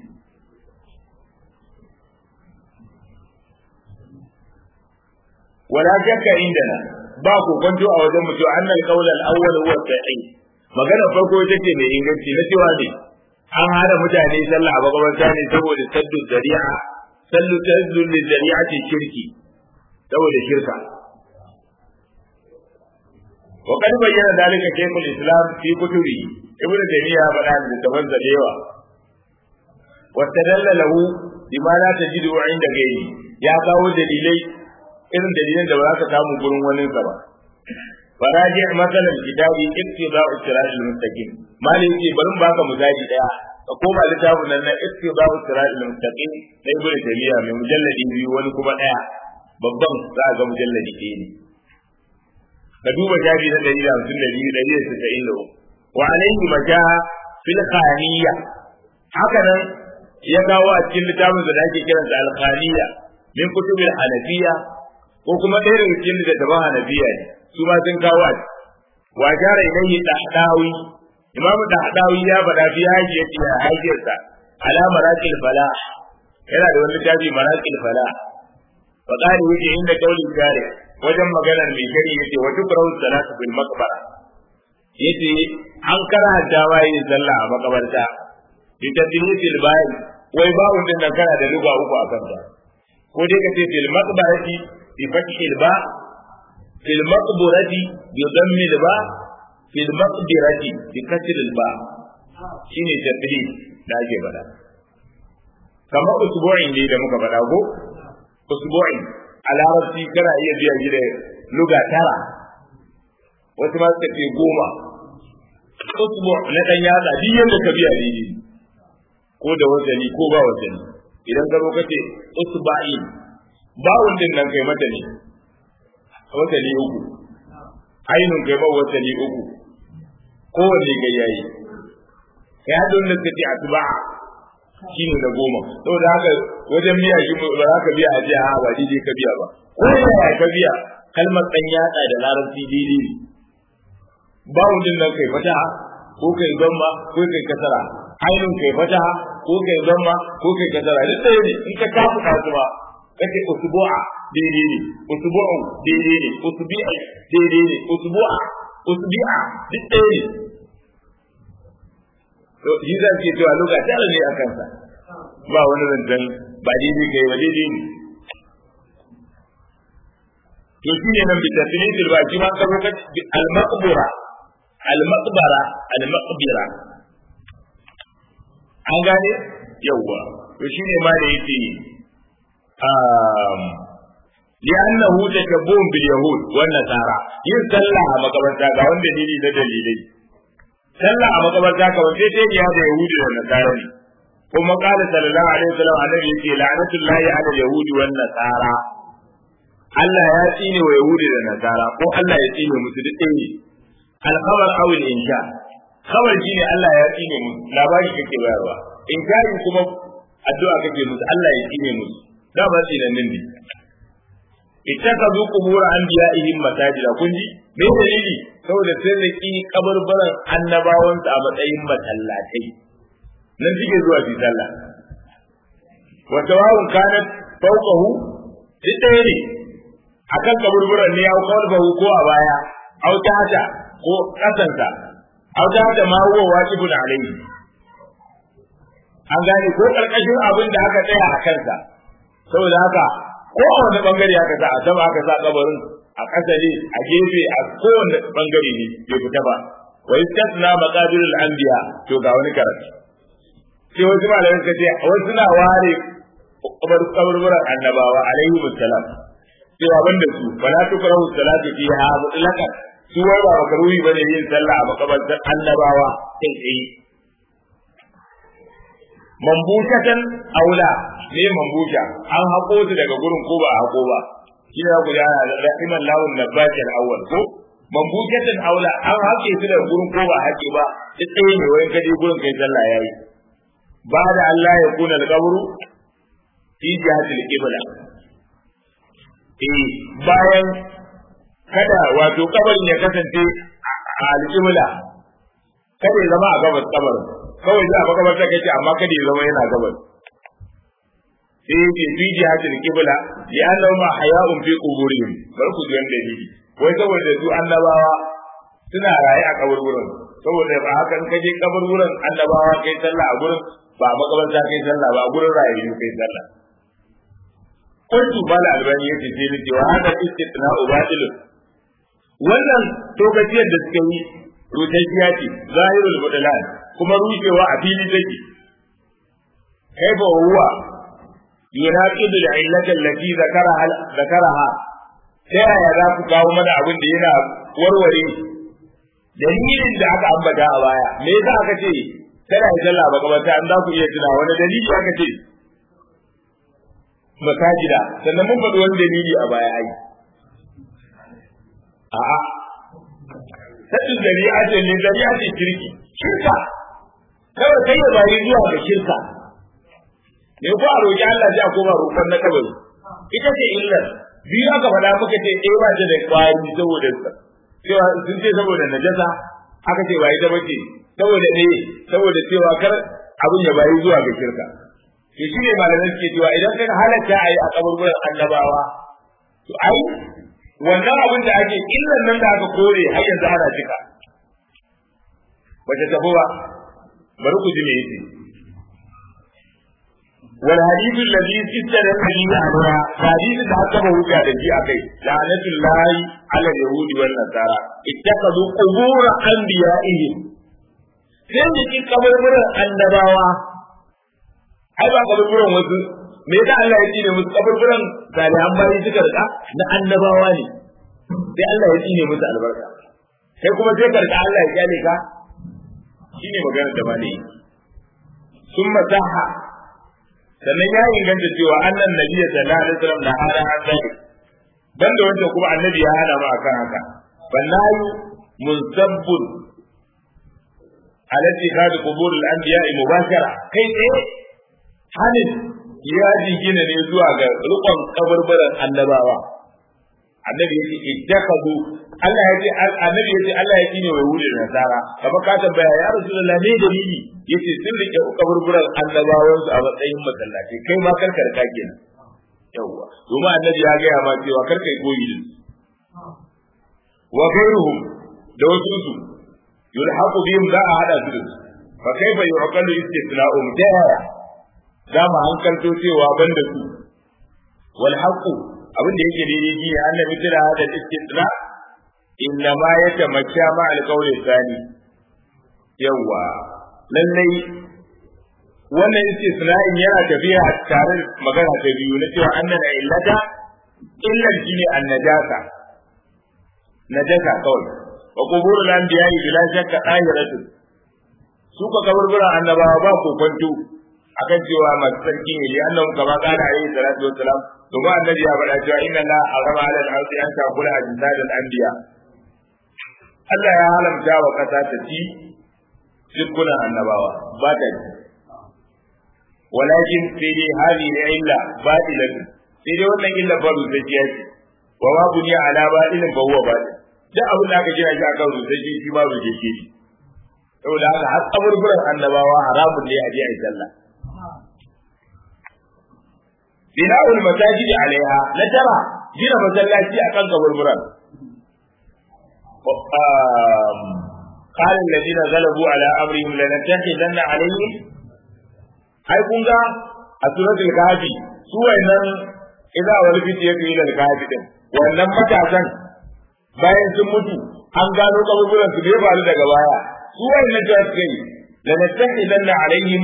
wala shakka indana ba ku kwanto a wajen mutu annal qawl al awwal huwa sahih magana farko ita ce mai inganci na cewa ne an hada mutane sallah a makabarta ne saboda saddu zari'a sallu saddu zari'a ce shirki saboda shirka وقد بين ذلك شيخ الاسلام في كتبه ابن تيميه فقال لتفضل ديوا واستدل له بما لا تجده عند غيره يا kawo dalilai irin dalilan da ba za ka samu gurin wani ba faraji masalan kitabi ittiba'u siratal mustaqim malin ce bari mu baka misali daya ka koma littafin nan na ittiba'u siratal mustaqim na ibnu taymiya mai mujalladi biyu wani kuma daya babban za ga mujalladi ɗaya ne ka duba shafi na ɗari da hamsin da biyu ɗari da tasa'in da wa alaihi majaha fil khaniya haka nan ya kawo a cikin littafin da ake kiransa al khaniya min kutubil hanafiya ko kuma ɗaya daga cikin littattafan hanafiya ne su ma sun kawo a wa jara ilayhi dahdawi imamu dahdawi ya faɗa fi hajiyati ya hajiyarsa ala maraqil falah yana da wani littafi maraqil falah fa qali wuce inda kaulin jari wajen maganar mai shari yace wa tukrahu salatu bil maqbara yace an karanta ma yin sallah a makabarta bi tadlisil bayi wai bawun din nan kana da luga uku akan ta ko dai kace fil maqbarati bi fathil ba fil maqbarati bi dhammil ba fil maqbarati bi kasril ba shine tadlis da ake bada kamar usbu'in ne da muka faɗa ko usbu'in a larabci kana iya biya shi da luga tara wasu ma suka ce goma usbu na dan yatsa duk yadda ka biya ne ko da wazani ko ba wazani idan ka zo ka ce usba'in bawun din nan kai mata ne wazani uku ainun kai ba wazani uku kowanne ga yayi kai hadon da suka ce atba'a shine na goma saboda haka wajen biya shi ba za ka biya a jiya ba daidai ka biya ba ko yaya ka biya kalmar dan yatsa da larabci daidai ne ba wudin nan kai fata ko kai zamma ko kai kasara ainun kai fata ko kai zamma ko kai kasara duk ɗaya ne in ka kafu kasuwa kace usbu'a daidai ne usbu'un daidai ne usbi'a daidai ne usbu'a usbi'a duk ɗaya ne to shi zan ce cewa lokaci tara ne a kansa ba wani zancen ba daidai kai ba daidai ne to shi ne nan bisa tilitil ba shi ma ka zo al-maqbura al-maqbara al-maqbira an gane yawwa to shi ne ma da yake um li'annahu tashabbun bil yahud wan nasara yin sallah a makabarta ga wanda dalili da dalilai sallah a makabarta kamar sai sai ya da yahudi da nasara ne kuma qala sallallahu alaihi wasallam annabi yake la'natullahi ala yahudi wan nasara Allah ya tsine wa yahudi da nasara ko Allah ya tsine musu duk ɗaya ne al-khabar aw al-insha khabar shine Allah ya tsine musu labari kake bayarwa inkari kuma addu'a kake musu Allah ya tsine musu da ba tsinannin ne ittakazu qubur anbiya'ihim masajida kun ji me dalili saboda sai da ki kabarbaran annabawan a matsayin masallatai nan suke zuwa su sallah wa tawawun kanat fawqahu ɗaya ne akan kaburburan ne au qalbahu ko a baya au tahta ko kasanta au tahta ma huwa wajibun alayhi an gane ko karkashin abin da aka tsaya a kansa saboda haka ko a wani bangare aka sa a sama aka sa kabarin a ƙasa ne a gefe a kowane bangare ne bai fita ba wa istasna maqadirul anbiya to ga wani karatu sai wasu malamai suka ce wasu na ware kaburburan annabawa alaihi musallam cewa banda su fala tukrahu salatu fiha mutlaqan su wai ba makaruhi bane yin sallah a makabartar annabawa kai tsaye mambutatan aula ne mambuta an hako su daga gurin ko ba a hako ba shi ne ku yana da rahiman lawun nabatil awwal ko mambutatan aula an hake su daga gurin ko ba hake ba duk tsaye ne wai kaje gurin kai sallah yayi ba da Allah ya kuna al-qabru fi jihatil qibla eh bayan kada wato kabarin ya kasance a al-qibla kada ya zama a gabas kabarin kawai za a makabarta kake amma kada ya zama yana gabas sai yake fi jihatil qibla ya annahu ma haya'un fi quburihim bar ku ji dalili wai saboda su annabawa suna raye a kaburburan saboda ba haka in kaje kaburburan annabawa kai sallah a gurin ba makabarta kai sallah ba a gurin rayu kai sallah kuntu bala albani yace sai ni cewa hada istithna ubadil wannan tokaciyar da suka yi rutacciya ce zahirul mudlan kuma rushewa a fili take kaifa huwa yunaqidu al-illata allati zakaraha zakaraha ta yaya za ku kawo mana abin da yana warware dalilin da aka ambata a baya me yasa aka ce kada ya sallah ba kamar an za ku iya tuna wani dalili aka ce masajida sannan mun faɗi wani dalili a baya ai a'a sadin zari'a ce ne zari'a ce kirki shirka kawai kai ya bayi zuwa ga shirka me ko a roƙi Allah sai a koma roƙon na kabari ita ce illar biyu aka faɗa muka ce ɗaya ba ta da ƙwari saboda cewa sun ce saboda najasa aka ce ba ita bace saboda ne saboda cewa kar abin ya bayi zuwa ga shirka to shine malamai suke cewa idan kan halatta ayi a kaburburan annabawa to ai wannan abin da ake illan nan da aka kore har yanzu ana cika bace tafi ba bari ku ji me yake wal hadithu alladhi sittara bihi anwa hadithu da aka ba hujja da shi akai la'natullahi ala yahudi wal nasara ittakhadhu qubur anbiya'ihim sai da kin kaburburan annabawa ai ba kaburburan wasu me yasa Allah ya tsine musu kaburburan salihan bayi suka rika na annabawa ne sai Allah ya tsine musu albarka sai kuma sai ka rika Allah ya kyale ka shine maganar da bane sun masaha sannan ya inganta cewa annan nabi sallallahu alaihi wasallam da hada an zai banda wanda kuma annabi ya hada mu akan haka bannayu munsabbun alati hadu qubur al-anbiya mubashara kai tsaye hanin ya jingina ne zuwa ga rukun kabarbaran annabawa annabi yace ittakazu Allah yace annabi yace Allah ya kine wai wuri da nasara kamar ka tambaya ya rasulullahi ne dalili yace sun rike kabarbaran annabawan su a matsayin masallaci kai ma karkar ka kenan yawa kuma annabi ya ga ma cewa karka yi koyi da wa ghayruhum da wasu su yulhaqu bihim za a hada su fa kaifa yuqalu istithna'um ta za mu hankalto cewa ban da su wal haqu abin da yake daidai shi ne annabi tira da istisna inna ma yatamakka ma al qawli thani yawa lallai wannan istisna'in yana tafiya tare magana ta biyu na cewa annana illata illan shine annajasa najasa kawai wa quburul anbiya'i bila shakka ahiratu su ka kaburburan annabawa ba ko kwanto akan cewa masu sarki ne li annahu kama qala alayhi salatu wassalam to ba annabi ya faɗa cewa inna la harama ala al-ardi an ta'kula ajsad al-anbiya Allah ya halamta wa kasa ta ci dukkan annabawa ba ta ci walakin sai dai hadi da illa batilan sai dai wannan illa fa rusajiya ce wa ma buniya ala batilin fa huwa batil duk abin da aka gina shi akan rusaji shi ma rusaji ne saboda haka har kaburburan annabawa haramun ne a je a yi sallah bina'ul masajidi alaiha na tara gina masallaci akan kaburburan قال الذين غلبوا على امرهم لنتخذن عليهم ai kun ga a suratul kahfi su wayannan idza wal fitiyatu ila al kahfi din wannan matasan bayan sun mutu an gano kaburburan su bai faru daga baya su wayannan da suka yi lanattakhidanna alaihim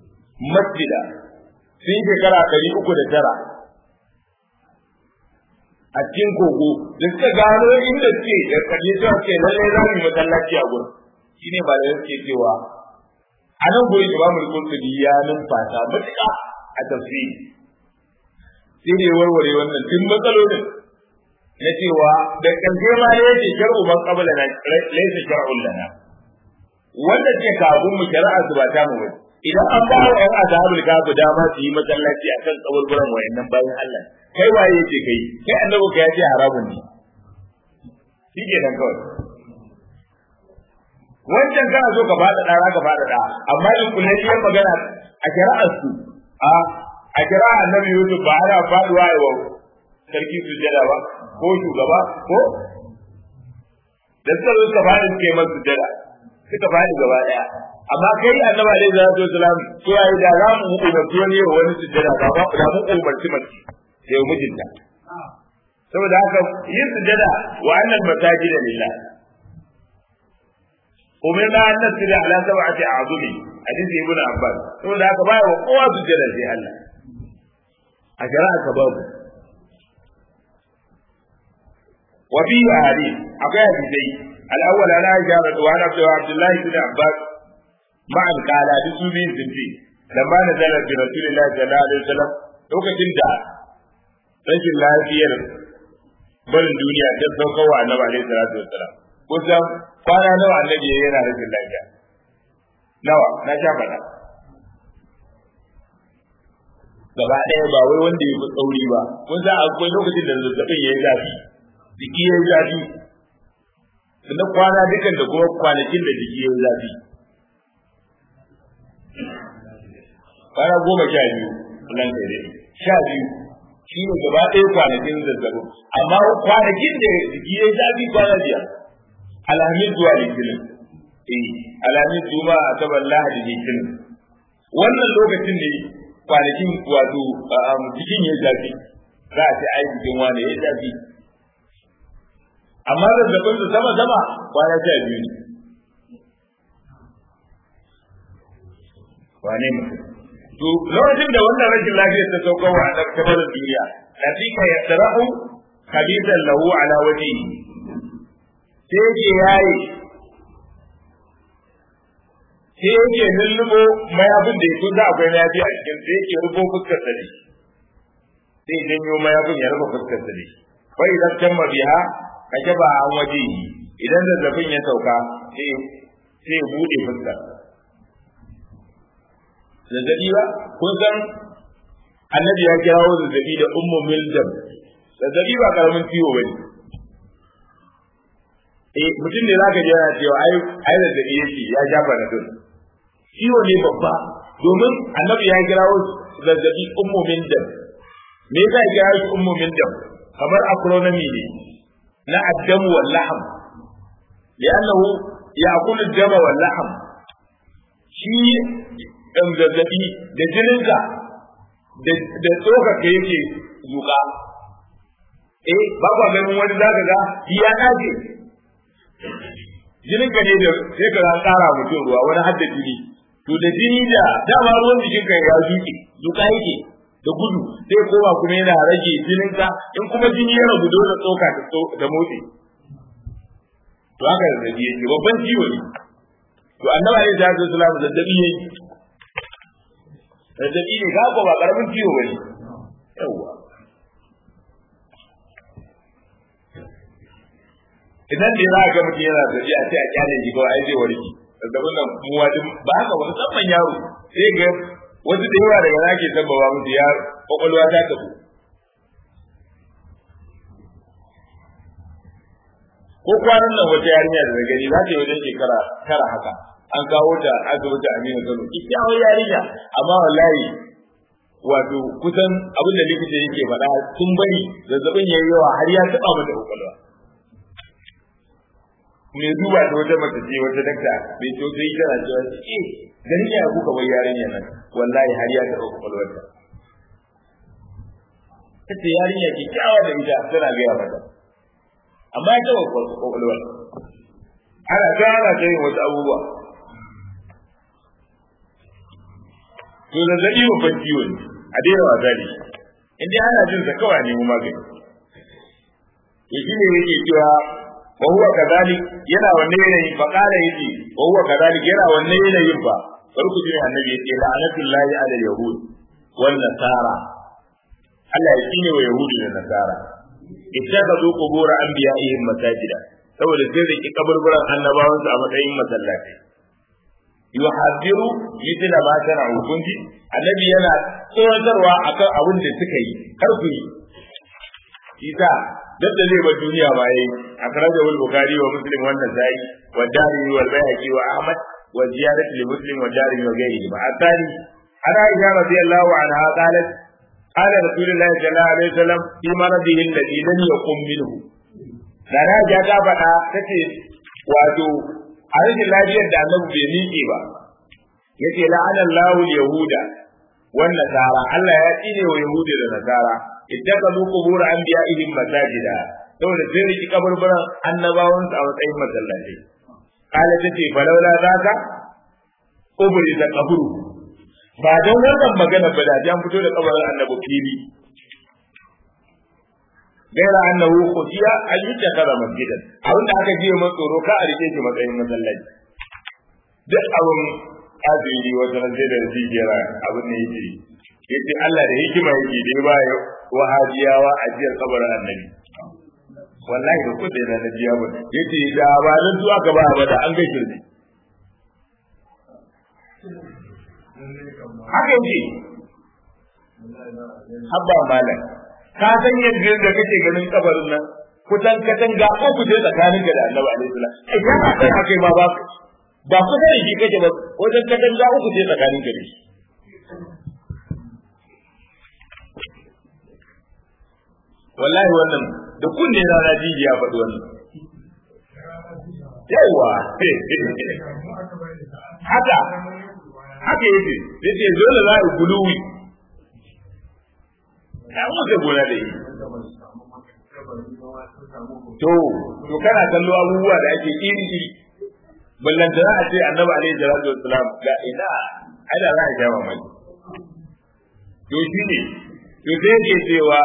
masjida sun shekara ɗari uku da tara a cikin kogo da suka gano inda suke da kaje cewa ce lallai za mu yi masallaci a gurin shine ba da suke cewa a nan gurin imamu al-qurtubi ya numfasa matuƙa a tafsiri sai ne warware wannan tun matsalolin na cewa da ƙarshe ma ne yake shar'u man qabla na laysa shar'un lana wanda ke kafin mu shari'a su ba ta mu ba idan an ba wa yan azhabul kafu dama su yi masallaci akan kaburburan wayannan bayan Allah kai waye yake kai kai annabi ka yace haramun ne shike nan kawai wancan kana so ka fada da ka fada da amma in kulliyar magana a shari'ar su a a kira annabi Yusuf ba ana faduwa yawa sarki sujjada ba ko shugaba ko da suka zo suka fadi suka yi masa sujjada suka fadi gaba daya amma kai annabi alaihi salatu wasalam to yayi da za mu umarci wani yawa wani sujjada ba ba da mu umarci mace sai mijinta saboda haka yin sujjada wa annal masajida lillah umirna an nasira ala sab'ati a'zumi hadisi ibn abbas saboda haka baya wa kowa sujjada sai Allah a shari'a ka babu wa fi hadith akwai hadisai al-awwal ana aisha radhiyallahu anha wa abdullahi ibn abbas ma'an qala bi su bin zinti lamma nazala bi rasulillahi sallallahu alaihi wasallam lokacin da rashin lafiyar barin duniya ta sauka wa annabi alaihi salatu wasallam kusan kwana nawa annabi yana rashin lafiya nawa na sha faɗa gaba ɗaya ba wai wanda ya fi tsauri ba kun san akwai lokacin da zazzabin ya yi zafi jiki ya yi zafi sannan kwana dukan da kuma kwanakin da jiki ya yi zafi kwana goma sha biyu nan kai dai sha biyu shi ne gaba ɗaya kwanakin zazzabin amma kwanakin da jiki ya yi zafi kwana biyar alhamis zuwa litinin eh alhamis juma'a asabar lahadi litinin wannan lokacin ne kwanakin wato jikin ya zafi za a ce ai jikin wane ya zafi amma zazzabin su sama sama kwana sha biyu ne wane mutum to lokacin da wannan rashin lafiyar ta sauka wa a tabarin duniya latika ya tsarahu khabisan lahu ala wajhihi sai yake yayi sai yake lullubo mayafin da ya kusa akwai mayafi a cikin sai yake rufo fuskar sa ne sai janyo mayafin ya rufe fuskar sa ne fa idan tamma biha ka ba an waje idan zazzabin ya sauka sai sai ya bude fuskar zazzabi ba kun san annabi ya kirawo zazzabi da ummu miljam zazzabi ba karamin ciwo bane eh mutum ne zaka ji yana cewa ai ai zazzabi yake ya shafa na dun ciwo ne babba domin annabi ya kirawo zazzabi ummu miljam me yasa ya kirawo shi ummu miljam kamar acronomy ne na addamu wal lahm li'annahu ya'kulu ad-dama wal lahm shi ɗan zazzabi da jininka da tsokaka yake zuƙa. Eh, ba kwa ganin wani zaka ga ya ɗaje. Jininka ne da sai ka tsara mutum ruwa wani hadda jini. To da jini da dama ruwan jikinka ya zuƙe, zuƙa yake da gudu sai koma kuma yana rage jininka in kuma jini ya ragu dole tsoka da motsi. To haka zazzabi yake babban ciwo ne. To annabi alaihi salatu wasallam zazzabi yake zazzabi ne ga ba karamin ciwo ba ne yawwa idan da za ga mutum yana zazzabi a ce a kyale shi kawai ai zai warke zazzabin nan mu wajin ba haka ba musamman yaro sai ga wasu da yawa daga nake sabbaba musu ya kwakwalwa ta tafi ko kwanan nan wata yarinya da na gani za ta yi wajen shekara tara haka an kawo ta asibiti Aminu Kano kyakkyawar yarinya amma wallahi wato kusan abin da likita yake faɗa sun bari zazzabin yayi yawa har ya taɓa mata kwakwalwa me duba ta wata mace ce wata dakta mai tausayi tana cewa eh ganin ya kuka bai yarinya nan wallahi har ya taɓa kwakwalwarta ta ce yarinya kyakkyawa da ita tana gaya mata amma ya taɓa kwakwalwar ana ta ana ta yin wasu abubuwa to zazzabi babban ciwo ne a daina wasa da shi in dai ana jin sa kawai nemi magani to shine yake cewa wa huwa kadhalik yana wanne yanayin fa qala yace wa huwa kadhalik yana wanne yanayin fa farko jin annabi yace la'anatullahi ala yahud wan nasara Allah ya tsine wa yahudi da nasara ittakhadhu qubur anbiya'ihim masajida saboda sai da kaburburan annabawansu a matsayin masallatai yuhadiru mithla ma sana'u kunji annabi yana tsoratarwa akan abin da suka yi kar ku yi isa duk da zai bar duniya ba yayi akhraja wal bukhari wa muslim wa nasai wa dari wal bayhaqi wa ahmad wa ziyadat li muslim wa dari wa ghayrihi ma atani ana aisha radiyallahu anha qalat qala rasulullahi sallallahu alaihi wasallam fi maradihi alladhi lam yaqum minhu da na ja ta faɗa tace wato a rashin lafiyar da annabi bai miƙe ba yace la'anan lahul yahuda wan nasara Allah ya tsine wa yahudi da nasara ittakazu qubur anbiya'ihim masajida saboda sai riki kaburburan annabawan su a matsayin masallatai kala tace falawla zaka ubri da kaburu ba don wannan magana ba da an fito da kabarin annabi fili gaira annahu khutiya an yutakaza masjidan abin da aka jiya masa tsoro ka a rike shi matsayin masallaci duk abin kafiri wata ran sai da rijiyar abin ne yake yace Allah da hikima yake dai ba ya wahabiyawa a jiyar kabarin annabi wallahi da kudi da na jiya ba yace da ba nan zuwa ka ba ba da an ga shirme haka yake habba malam ka san yadda da kake ganin kabarin nan kusan katanga ko ku je tsakanin da Annabi alaihi salam ai kana kai akai ma ba ba ku da shi kake ba wajen katanga uku je tsakanin da shi wallahi wannan da kunne na na jiji ya faɗi wannan yawa haka haka yake yace dole za a guluwi ya muka gona da yi to to kana kallo abubuwa da ake iri iri ballan da za a ce annabi alaihi salatu wassalam ga ina ada za a jawa mai to shi ne to sai ke cewa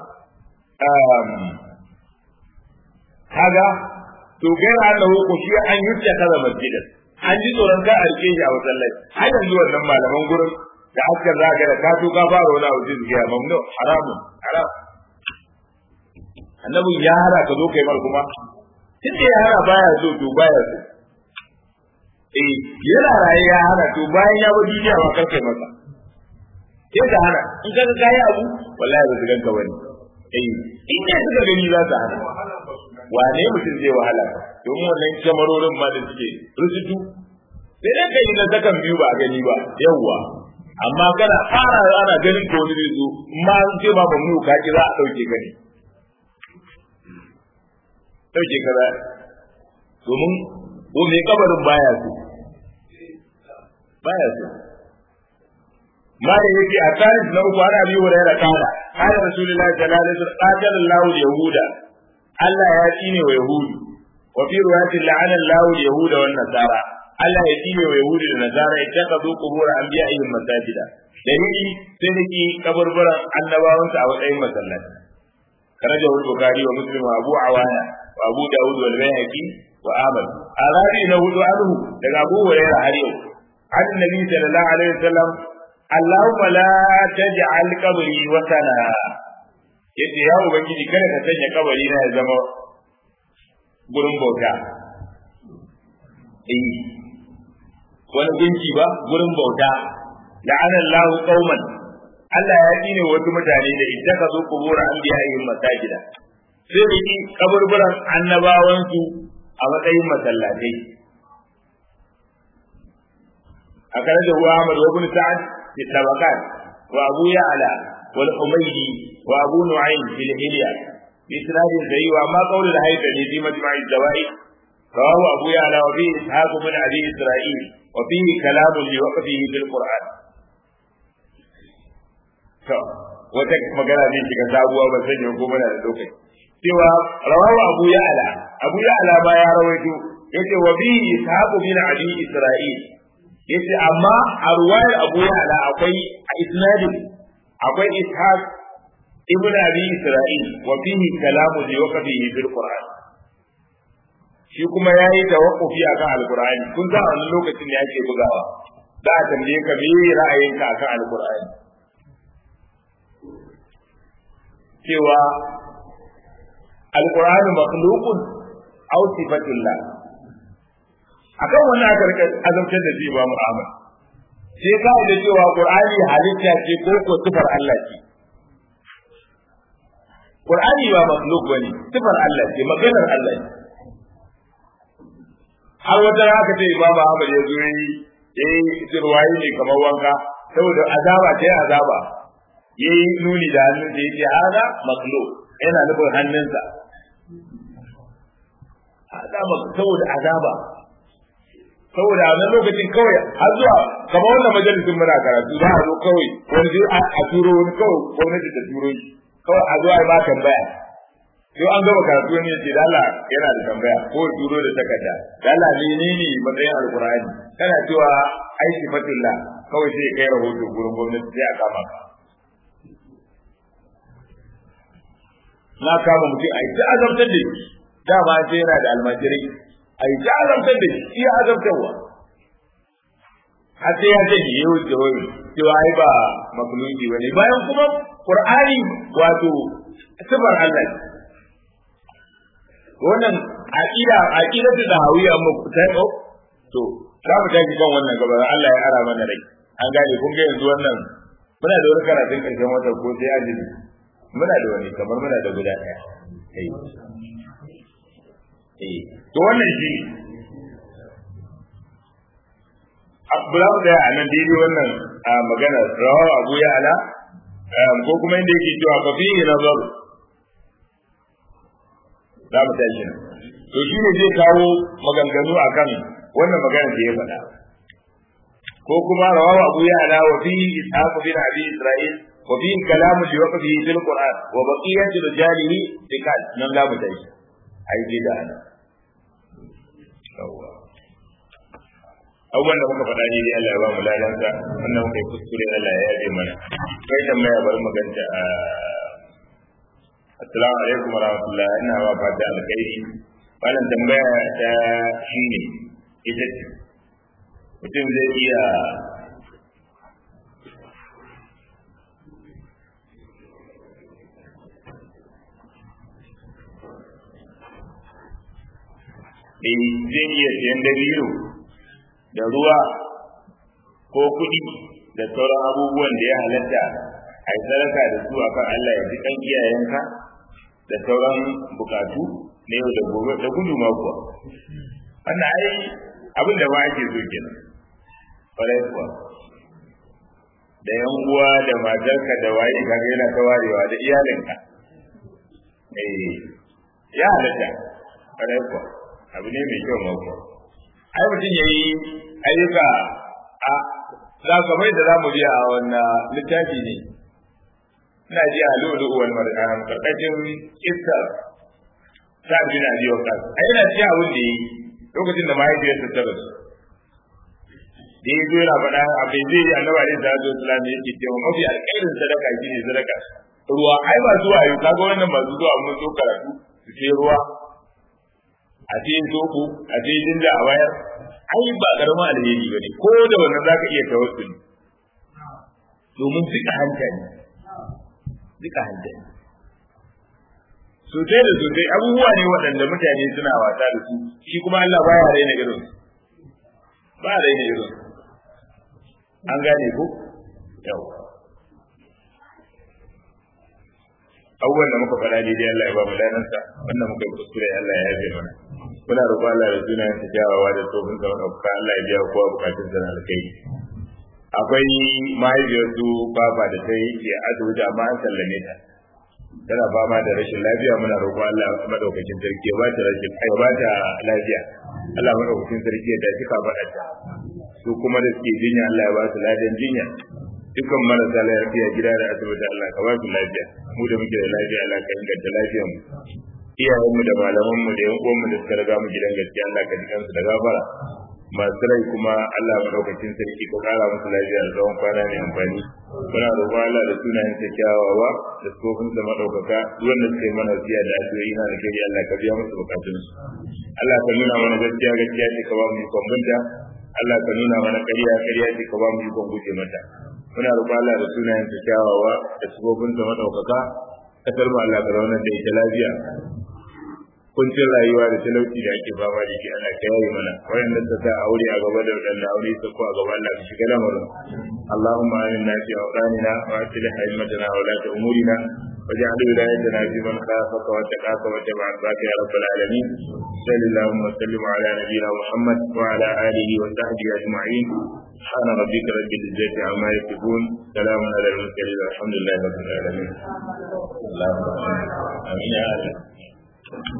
kaga to gaira annahu ko shi an yutta kaza masjidan an ji tsoron ka a rike shi a masallaci har yanzu wannan malaman gurin da haskar za ka da ka to ka fara wani abu zai ya mamnu haramun haram annabin ya hara ka zo kai mar kuma tun da ya hara baya so to baya so eh yana raye ya hana to bayan ya bar duniya ba kar kai masa sai ka hana in ka ga kai abu wallahi ba su ganka wani eh in ne suka gani za su hana wane mutum zai wahala domin wannan kyamarorin ma da suke rusutu sai dai kai na sakan biyu ba a gani ba yawwa amma kana fara ana ganin ko wani zai zo ma an ce ma mamu ka ki za a dauke ka ne dauke ka za domin ko mai kabarin baya so baya so ma da yake a tarihi na uku ana biyu da yana kara kana rasulullahi sallallahu alaihi wasallam qatala Allahu yahuda Allah ya tsine wa yahudu wa fi riwayatin la'ana Allahu yahuda wan nasara Allah ya tsine wa Yahudi da Nasara ya taka zo kubur anbiya'ihim masajida dalili sai da ki kaburburan annabawan a matsayin masallaci karaja wal bukhari wa muslim wa abu awana wa abu daud wal bayhaqi wa ahmad arabi na hudu anhu daga abu hurairah har yau an nabi sallallahu alaihi wasallam Allahumma la taj'al qabri watana yace ya ubangiji kada ka sanya kabari na ya zama gurin bauta eh wani gunki ba gurin bauta la'ana Allahu qauman Allah ya tsine wasu mutane da idan ka zo kubura an biya yin masajida sai da ki kaburburan annabawan su a matsayin masallatai a kare da Ahmad wa Ibn Sa'ad fi tabaqat wa Abu Ya'la wal Humaydi wa Abu Nu'aym fil Hilya bi isnadin sahih wa ma qawl al-haythami fi majma' al-zawaid رواه أبو يعلى وفيه إسحاق بن أبي إسرائيل وفيه كلام لوقفه في القرآن wata magana ne shiga sabuwa ba sanya ko mana da lokaci cewa rawahu abu ya'la abu ya'la ba ya rawaito yace wa bi ishaq bin abi isra'il yace amma a ruwayar abu ya'la akwai a isnadin akwai ishaq ibn abi isra'il wa fihi kalamu li waqfihi bil qur'an shi kuma yayi tawaffufi akan alqur'ani kun ga wannan lokacin da yake bugawa za a tambaye ka me ra'ayinka akan alqur'ani cewa alqur'anu makhluqun aw sifatullah akan wannan aka rika azabtar da shi ba mu'amala sai ka da cewa qur'ani halitta ce ko ko sifar Allah ce qur'ani ba makhluk bane sifar Allah ce maganar Allah ce har wata aka ce imam Ahmad ya zo yi yayi sirwayi ne kamar wanka saboda azaba ce azaba yayi nuni da hannun da yake hada makhluk yana nufin hannunsa azaba saboda azaba saboda a lokacin kawai har zuwa kamar wannan majalisin muna karatu za a zo kawai wani zai a turo wani kawai gwamnati ta turo shi kawai a zo a yi ba tambaya sai an gama karatu wani yace dala yana da tambaya ko turo da takarda dala menene matsayin alkur'ani kana cewa ai sifatullah kawai sai kai rahoto gurin gwamnati sai a kama ka na kama mutum a yi ta azabtar da shi dama sai yana da almajirai a yi ta azabtar da shi iya azabtarwa har sai ya ce ni yau da wani cewa ai ba makuluki bane bayan kuma qur'ani wato sifar Allah wannan aqida aqidatu da hawiya mu ta ko to za mu tafi kan wannan gaba Allah ya ara mana rai an gane kun ga yanzu wannan muna da wani karatun karshen wata ko sai azumi muna da wani kamar muna da guda ɗaya eh to wannan shi Abdullahi da a nan daidai wannan magana rawa Abu ya ala ko kuma inda yake cewa fa fi nazar za mu tashi nan to shi ne zai kawo maganganu akan wannan magana da ya faɗa ko kuma rawa Abu ya ala wa fi ishaq bin Abi Isra'il wa fi kalam li waqfihi fil Qur'an wa baqiyatu rijalihi thiqat nan za mu tashi ai dai da ana abubuwan da muka faɗa ne dai Allah ya ba mu lalansa wannan muka yi kuskure Allah ya yaje mana kai tambaya bari mu ganta a assalamu alaikum warahmatullah ina ba fata alkhairi wannan tambaya ta shine ita ce mutum zai iya zai iya siyan dabino da ruwa ko kuɗi da sauran abubuwan da ya halatta a yi sadaka da su akan Allah ya ji kan iyayenka da sauran bukatu na yau da gobe da gudu ma kuwa wannan ai abin da ba ake so kenan kwarai kuwa da yan uwa da matarka da waye kaga yana ta warewa da iyalinka eh ya halatta kwarai kuwa abu ne mai kyau ma kuwa ai mutum ya yi ayyuka a za ka mai da za mu biya a wannan littafi ne ina ji a lulu wal mar'an karkashin kissa ta bi na biyo ka ai ina ci abin da yi lokacin da mahaifiyarsa ta rasu da ya zo yana faɗa abin zai yi annabi alaihi salatu wasallam yake cewa mafi alƙairin sadaka shine sadaka ruwa ai ba zuwa yau kaga wannan ba zuwa mun zo karatu su ce ruwa a cikin soko a cikin da a wayar ai ba karamin alheri bane ko da wannan zaka iya tawassuli domin duka hanta ne duka hanta ne sosai da sosai abubuwa ne waɗanda mutane suna wasa da su shi kuma Allah baya raina irin ba raina irin an gane ko yau abubuwan da muka faɗa daidai Allah ya ba mu lanansa wannan muka yi kuskure Allah ya yafe mana muna roƙo Allah da suna yin kyawawa da tsofin sa ɗauka Allah ya biya kowa bukatun sa na alkai akwai mahaifiyar su baba da ta yi ke asibiti amma an sallame ta tana fama da rashin lafiya muna roƙo Allah madaukakin sarki ya ba ta rashin ya ba ta lafiya Allah madaukakin sarki ya tafi ka faɗa ta su kuma da suke jinya Allah ya ba su ladan jinya dukkan marasa lafiya gida da asibiti Allah ka ba su lafiya mu da muke da lafiya Allah ka inganta lafiyar mu iyayen mu da malaman mu da yan uwan mu da suka riga mu gidan gaskiya Allah ka jikan su da gafara masu rai kuma Allah maɗaukacin sarki ka ƙara musu lafiya da tsawon kwana mai amfani muna roƙon Allah da sunayen sa kyawawa da tsofin sa maɗaukaka wanda suka yi mana wasiya da addu'o'i na alkhairi Allah ka biya musu bukatun su Allah ka nuna mana gaskiya gaskiya ce ka ba mu ikon binta Allah ka nuna mana ƙarya ƙarya ce ka ba mu ikon guje mata muna roƙon Allah da sunayen sa kyawawa da tsofin sa maɗaukaka kasar mu Allah ka zauna da ita lafiya kuncin rayuwa da talauci da ake fama da shi ana kai mana wayanda ta sa aure a gaba da wadanda aure su ko a gaba Allah ka shiga lamarin Allahumma inna fi awqanina wa aslih haymatana wa la umurina واجعل ولايتنا في من خافك واتقاك واتبع رضاك يا رب العالمين صل اللهم وسلم على نبينا محمد وعلى اله وصحبه اجمعين سبحان ربك رب العزه عما يصفون سلام على المرسلين والحمد لله رب العالمين اللهم امين يا